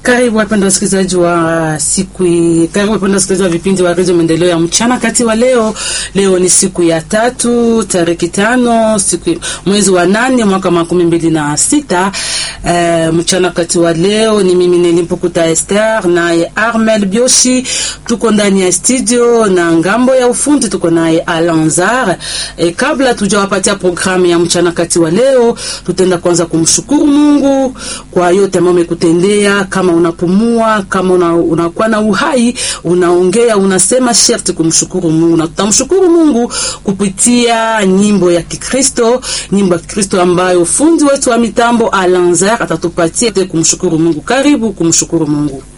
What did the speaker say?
Karibu wapenda wasikilizaji wa siku hii, karibu wapenda wasikilizaji wa vipindi wa redio maendeleo ya mchana kati wa leo. Leo ni siku ya tatu tarehe tano siku mwezi wa nane mwaka makumi mbili na sita. Uh, mchana kati wa leo ni mimi Nelimpukuta Esther naye Armel Bioshi, tuko ndani ya studio na ngambo ya ufundi tuko naye Alanzar. E, kabla tujawapatia programu ya mchana kati wa leo, tutaenda kwanza kumshukuru Mungu kwa yote ambayo amekutendea. Kama unapumua, kama unakuwa una na uhai, unaongea, unasema sharti kumshukuru Mungu, na tutamshukuru Mungu kupitia nyimbo ya Kikristo, nyimbo ya Kikristo ambayo fundi wetu wa mitambo Alanzar atatupatia kumshukuru Mungu. Karibu kumshukuru Mungu.